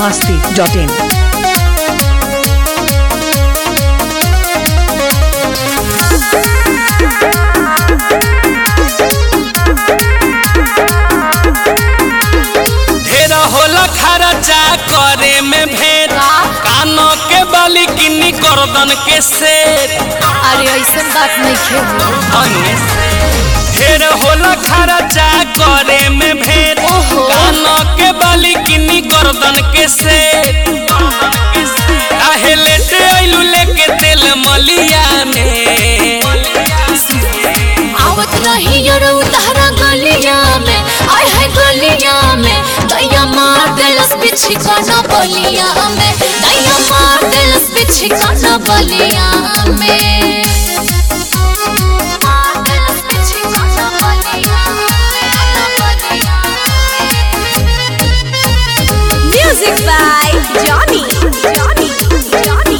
masti.in. ढेर होला खर्चा करे में भेद कानो के बाली किन्नी गर्दन के सेट अरे ऐसा बात नहीं खेलो ढेर होला खर्चा करे में भेद ओहो। कानो के बाली किन्नी गर्दन के सेट काहे लेटे आइलू लेके तेल मलिया में आवत रही यार उतारा गलिया में आय है गलिया में दैया मार देलस बिछी काना बलिया में दैया मार देलस बिछी काना बलिया में मार देलस बिछी काना Ballia music by Johnny Johnny Johnny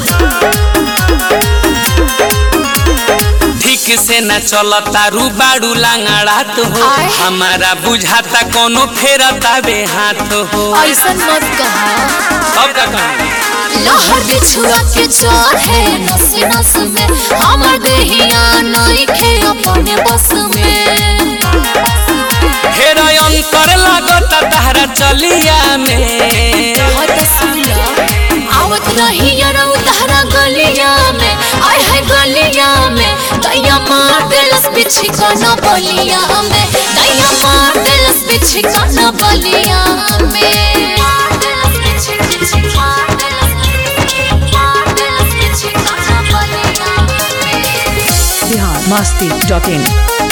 ठीक से न चलता रू बाड़ू लांगड़ात हो आय। हमारा बुझाता कोनो फेरता बे हाथ हो ऐसा मत कहा सब का कहूं लहर बिछुआ के चोर है नस नस में हमर देहिया नहीं खे अपने बस में हेरा अंतर लागत तहरा चलिया में हत सुला आवत रही यार उतारा गलिया में आय है गलिया में दैया मार देलस बिछी काना बलिया में दैया मार देलस बिछी काना बलिया में मार देलस बिछी बिछी मार देलस मार देलस बिछी काना बलिया में Bihar masti.in.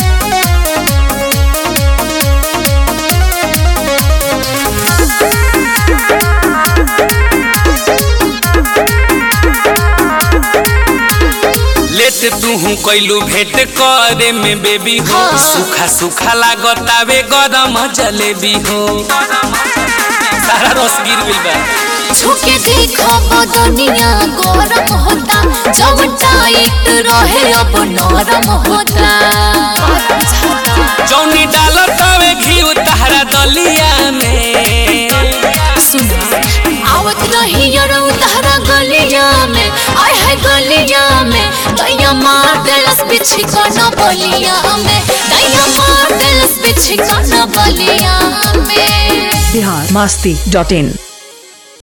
लेट तू हूँ कैलू भेंट करे में बेबी हो हाँ। सूखा सूखा लागत आवे गरम जलेबी हो सारा रस गिर गइल बा छुके देखो बदनिया गरम होता जब टाइट रहे अब नरम होता जौनी डालत आवे घी तहरा दलिया में सुना आवत रही यार उतारा गलिया में आय है गलिया में दैया मार देलस बिछी काना बलिया में दैया मार देलस बिछी काना बलिया में Bihar masti.in.